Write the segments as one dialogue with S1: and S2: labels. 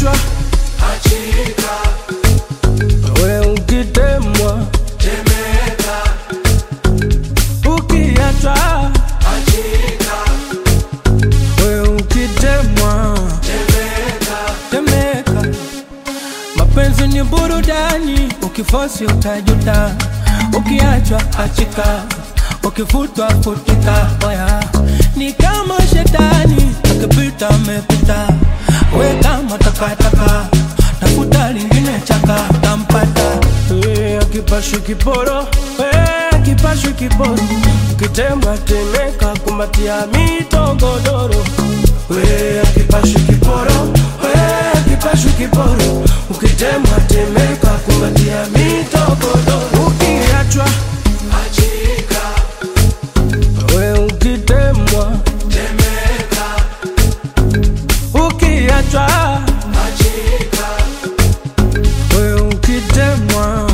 S1: ukiachwa we ukitemwa ukiachwa we ukitemwa temeka mapenzi ni burudani ukifosi utajuta ukiachwa achika ukifutwa futika oya ni kama shetani akipita amepita we kama takataka tafuta lingine chaka tampata Eh, akipashwi kiporo eh, akipashwi kiporo ukitemba temeka kumbatia mitogodoro we akipashwi kiporo we akipashwi kiporo ukitemba temeka kumbatia mitogodoro ukiachwa we ukitemwa ukiachwa we ukitemwa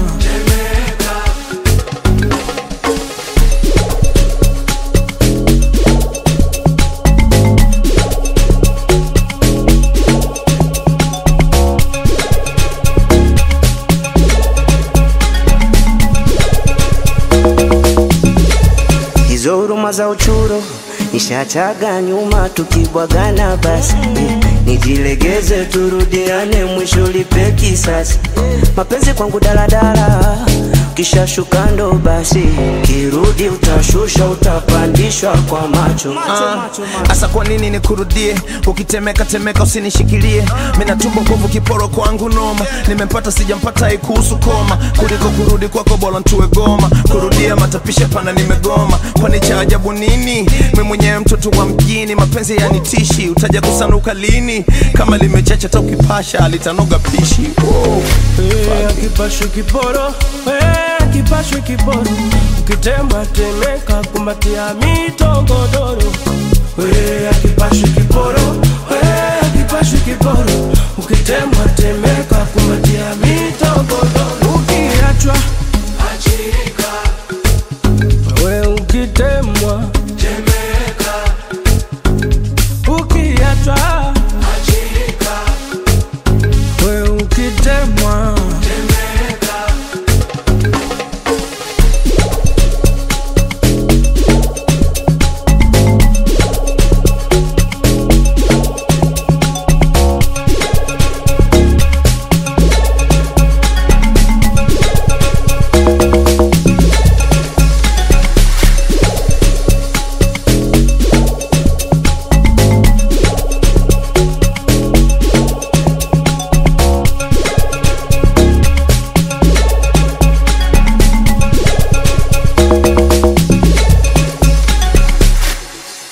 S2: hizo huruma za uchuro nishachaga nyuma, tukibwagana basi nijilegeze, turudiane, mwisho lipe kisasi. Mapenzi kwangu daladala, kisha shuka ndo basi, kirudi utashusha, utapandishwa kwa macho
S3: Asa kwa nini nikurudie? Ukitemeka temeka usinishikilie. Mina tumbo kovu kiporo kwangu noma. Nimempata sijampata haikuhusu koma. Kuliko kurudi kwako bora ntue goma. Kurudia matapisha pana nimegoma. Kwani cha ajabu nini? Mimi mwenyewe mtoto wa mjini, mapenzi yanitishi. Utaja kusanuka lini? Kama limechacha hata ukipasha litanoga pishi. Wow.
S1: Eh, akipashwi kiporo eh, akipashwi kiporo ukitemba temeka kumbatia mitogodoro we akipashwi kiporo